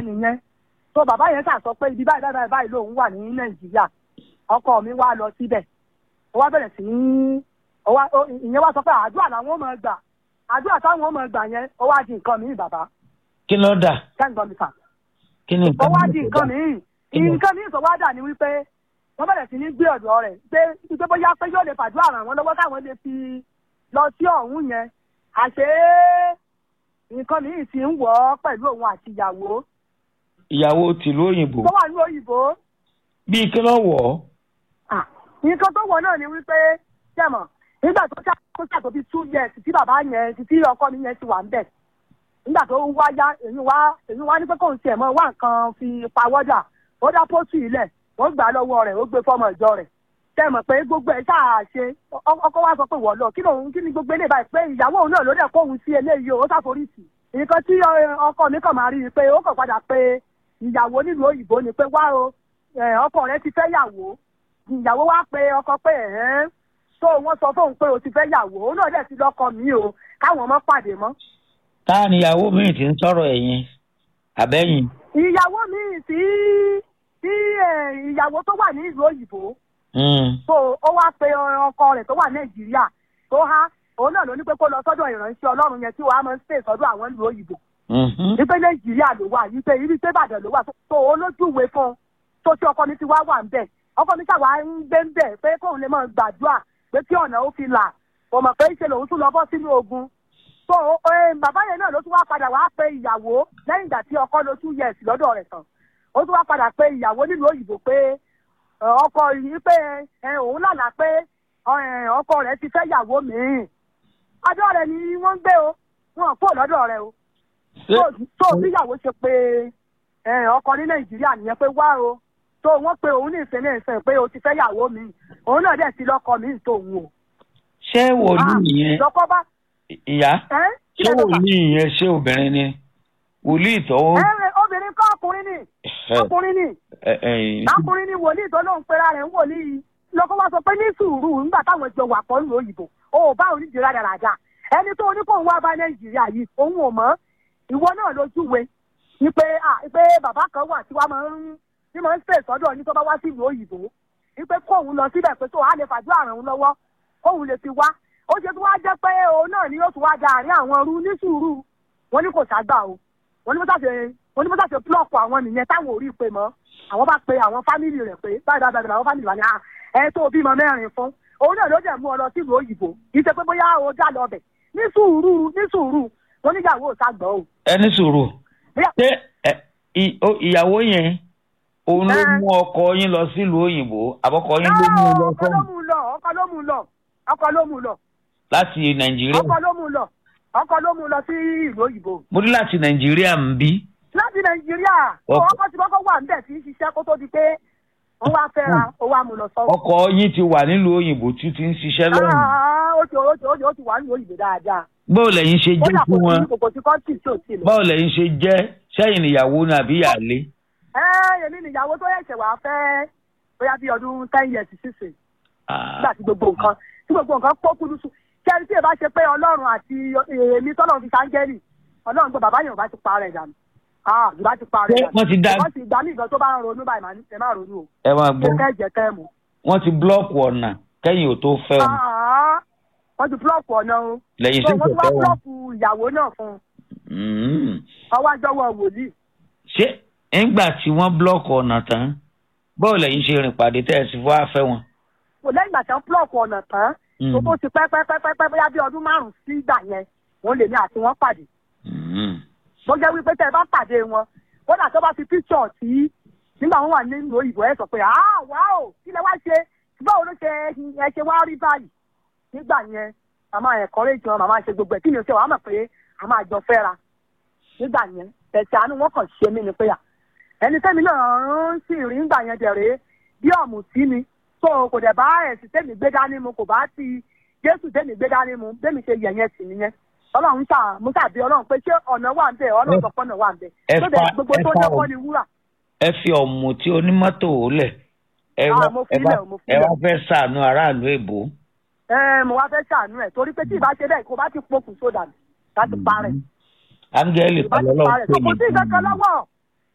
nìyẹn tó bàbá yẹn ṣàṣọ pé ibi báyìí báyìí báyìí lòun wà ní nàìjíríà ọkọ mi wá lọ síbẹ̀ ó wá bẹ̀rẹ̀ sí í ó wá ó- ìyẹn wá sọ pé àdúrà làwọn ò mọ̀ gbà àdúrà táwọn ò mọ̀ gbà yẹn ó wá di nǹkan mìíràn bàbá kí ló dà kẹ́ńgbọ́n mi sà kí ni ó wá náà di tó nǹkan dà? mìíràn Kí ni? nǹkan mìíràn tó wá dà ní wípé wọ́n bẹ̀rẹ̀ sí ní gbé ọ̀dọ̀ rẹ̀ pé pé bóyá pé yóò lè fàdúrà ràn wọ́n lọ́wọ́ káwọn lè fi lọ sí ọ̀hún yẹn àṣé nǹkan mìíràn ti ń wọ̀ ọ́ pẹ̀lú òun àti ìyàwó ìyàwó tìlú òyìnbó tó wà ní òyìnbó bíi kí ló wọ̀ ọ́ Ah, nǹkan tó wọ̀ náà ni wípé jẹ̀mọ̀ nígbà tó ṣá tó ṣá tó fi two years tí bàbá yẹn tí ọkọ mi yẹn ti wà ń bẹ̀ nígbà tó ń wá yá èyí wá èyí wá ní pé kóun tiẹ̀ mọ́ wá nǹkan fi pawọ́dà ó dá pósù ilẹ̀ wọ́n gbà á lọ́wọ́ rẹ̀ ó gbé fọ́mọ ìjọ rẹ̀ jẹ̀mọ̀ pé gbogbo ẹ̀ ṣáà ṣe ọ- ọkọ wa sọ pé wọ́n lọ kí lòun kí ni gbogbo eléyìí báyìí pé ìyàwó òun náà ló dẹ̀ kóhun sí eléyìí o ó ṣàforíṣì nǹkan tí ọ- ọkọ mi kàn máa rí i pé ó kàn padà pé ìyàwó nílùú òyìnbó ni pé wá o ẹ, ọkọ rẹ ti fẹ́ yàwó ìyàwó wa pe ọkọ pé ẹ̀hẹ́n tó wọ́n sọ fóun pé o ti fẹ́ yàwó òun náà dẹ̀ ti lọ́kọ mi o káwọn ọmọ pàdé mọ́. táà ni ìyàwó mi ti ń sọ̀rọ̀ ẹ̀yìn àbẹ́yìn ìyàwó mi tí tí ẹ, ìyàwó tó wà ní ìlú òyìnbó Mm. tó ó wá pe ọkọ rẹ̀ tó wà nàìjíríà tó há òun náà ló ní pé kó lọ sọ́dọ̀ ìránṣẹ́ ọlọ́run yẹn tí wàá máa ń ṣe sọ́dọ̀ àwọn ìlú òyìnbó Mhm. wípé nàìjíríà ló wà wípé ibi pé ìbàdàn ló wà tó- tó olójúwe fún un tó tí ọkọ mi ti wá wà ń bẹ̀ ọkọ mi ṣàwá ń gbé ń bẹ̀ pé kóun lè máa gbàdúrà pé kí ọ̀nà ó fi là kò mọ̀ pé ṣe lòun tún lọ bọ́ sínú ogun tó ẹ, bàbá yẹn náà ló tún wá padà wá pe ìyàwó lẹ́yìn ìgbà tí ọkọ ló two years lọ́dọ̀ rẹ̀ tán ó tún wá padà pe ìyàwó nílùú òyìnbó pé ẹ, ọkọ yìí pé ẹ, òun lálàá pé ẹ, ọkọ rẹ̀ ti fẹ́ yàwó míì ọjọ́ rẹ̀ ni wọ́n ń gbé o wọn kò lọ́dọ̀ rẹ̀ o Ṣé- tó bíyàwó ṣe pé ẹ, ọkọ ní nàìjíríà nìyẹn pé wá o tó wọ́n pe òun ní ìfẹ́ ní ìfẹ́ pé o ti fẹ́ yàwó mi òun náà dẹ̀ ti lọ́kọ mi tó òun o. ṣé wòlíì yẹn lọ́kọ bá ìyá ẹ́ kí ṣé lẹ lọ́kà? wòlíì yẹn ṣé obìnrin ni wòlíì tọ́wọ́ ẹ ẹ, obìnrin kọ́ ọkùnrin ni ọkùnrin ni ẹ- ẹ- ọkùnrin ni wòlíì tó lóun pera rẹ̀ ń wòlíì lọ́kọ wá sọ pé ní sùúrù nígbà táwọn jọ wà pọ̀ nílùú òyìnbó o ò bá onídìí rádaràda ẹni tó ní kóun wá bá nàìjíríà yìí òun ò mọ̀ ìwọ náà lójúwe ni pé ah pé bàbá kan wà tí wàá máa ń tí máa ń pè sọ́dọ̀ ní tó bá wá sí ìlú òyìnbó ni pé kóun lọ síbẹ̀ pé tó a lè fàdúrà ràn òun lọ́wọ́ kóun lè fi wá ó ṣe tí wàá jẹ́ pé òun náà ni yóò tún wá da àárín àwọn rú ní sùúrù wọn ní kò ságbà o wọn ní mọ́tàṣe wọn ní mọ́tàṣe plọ́ọ̀kù àwọn nìyẹn táwọn ò rí i pé mọ́ àwọn bá pe àwọn fámìlì rẹ̀ pé báyìí báyìí báyìí àwọn fámìlì wà ní à ẹ tó bímọ mẹ́rin fún òun náà ló dẹ̀ mú ọ lọ sílùú òyìnbó kì í ṣe pé bóyá o já lọ bẹ̀ ní sùúrù ní sùúrù wọn níyàwó ò ságbọ́ o. ẹni sùúrù Bóyá- ṣé ẹ- ì- ó- ìyàwó yẹn òun ló Ẹ. mú ọkọ yín lọ sílùú òyìnbó àbọkọ yín ló mú un lọ ọkọ ló fún mú un lọ ọkọ ló mú un lọ ọkọ ló mú un lọ láti nàìjíríà ọkọ ló mú un lọ ọkọ ló mú un lọ sí ìlú òyìnbó mo ní láti nàìjíríà ń bí láti nàìjíríà Ọkọ- ọkọ tí kọ́kọ́ wà níbẹ̀ tí ń ṣiṣẹ́ kó tó di pé wọ́n wá fẹ́ra ó wá mú un lọ sọ́wọ́. ọkọ yín ti wà nílùú òyìnbó tí ti ń ṣiṣẹ́ lọ́rùn Ah, ó ti ó ti ó ti ó ti wà ní òyìnbó dáadáa báwo lẹ́yìn ṣe ó jẹ́ dà fún kò wọn sí kòkò tí kọ́ńtì tí ò tí ì lọ. báwo lẹ́yìn ṣe jẹ́ sẹ́yìn ìyàwó ní àbí ìyàlé ẹ èmi nìyàwó tó yẹ̀ṣẹ̀ wá fẹ́ bóyá bí ọdún ten years sísè nígbà tí gbogbo nǹkan tí gbogbo nǹkan pọ́ kúrúsù kẹ́ni tí ì bá ṣe pé ọlọ́run àti èmi tọ́lọ́run fi sáńgẹ́lì ọlọ́run gbọ́ bàbá yẹn ò bá ti parẹ́ dànù ah ìbá ti parẹ́ Ṣé dànù wọ́n ti dá wọ́n ti gbà mí ìgbà tó bá ń ronú báyìí màá ní ẹ má ronú o ẹ máa ṣe gbọ́ kẹ́ jẹ́ kẹ́ mu. wọ́n ti búlọ́ọ̀kù ọ̀nà kẹ́yìn ò tó fẹ́ wọn Ah, wọ́n ti búlọ́ọ̀kù ọ̀nà o lẹ́yìn so sí wọ́n ti wá ìfẹ́ wọn. búlọ́ọ̀kù ìyàwó náà fún un Mm. ọwọ́ àjọwọ́ wòlíì ṣé nígbà tí wọ́n búlọ́ọ̀kù ọ̀nà tán báwo lẹ́yìn ṣe rìn pàdé tẹ́ ẹ sì fọ́ àfẹ́ wọn. kò lẹ́yìn ìgbà tí wọ́n búlọ́ọ̀kù ọ̀nà tán Mm. tó tó ti pẹ́ pẹ́ pẹ́ pẹ́ pẹ́ bóyá bí ọdún márùn-ún sí ìgbà yẹn wọ́n lè ní àti wọ́n pàdé Mm. bó jẹ́ wípé tẹ́ ẹ bá pàdé wọn kódà tó bá fi píṣọ̀ tí nígbà wọn wà nínú òyìnbó ẹ sọ pé ah wá o kí lẹ wá ṣe báwo ló ṣe ẹ ṣe wá rí báyìí nígbà yẹn màmá encourage wọn màmá ṣe gbogbo ẹ kí ni o ṣe wàá mọ̀ pé a máa jọ fẹ́ra nígbà yẹn tẹ̀sí àánú wọn kàn ṣe mí ni pé à ẹni tẹ́mi náà ń sì rí nígbà yẹn dẹ̀rẹ́ bí ọ̀mù sí mi tó kò dẹ̀ bá ẹ̀sìn tẹ́mi gbé dání mu kò bá ti jésù tẹ́mi gbé dání mu bẹ́mi ṣe yẹ̀yẹ́ sí nìyẹn ọlọ́run ṣáà mo ṣàbí ọlọ́run pé ṣé ọ̀nà wà ń bẹ̀ ọlọ́run sọ pé ọ̀nà wà ń bẹ̀ ẹ tó dẹ̀ fa- gbogbo ẹ tó fa dẹ́kọ́ o- ni wúrà ẹ fi ọ̀mù tí onímọ́tò ó lẹ̀ ẹ Ah, wá mo ẹ filẹ̀ wá- o, mo ẹ filẹ̀. wá fẹ́ ṣàánú aráàlú èbó. ẹ mo wá fẹ́ ṣàánú ẹ̀ torí pé tí ìbá ṣe bẹ́ẹ̀ kó bá ti pokùn sódà ní láti parẹ́ áńgẹ́lì ìbá kan ti lọ́lọ́run parẹ́ pè kò sí ní ìkankan lọ́wọ́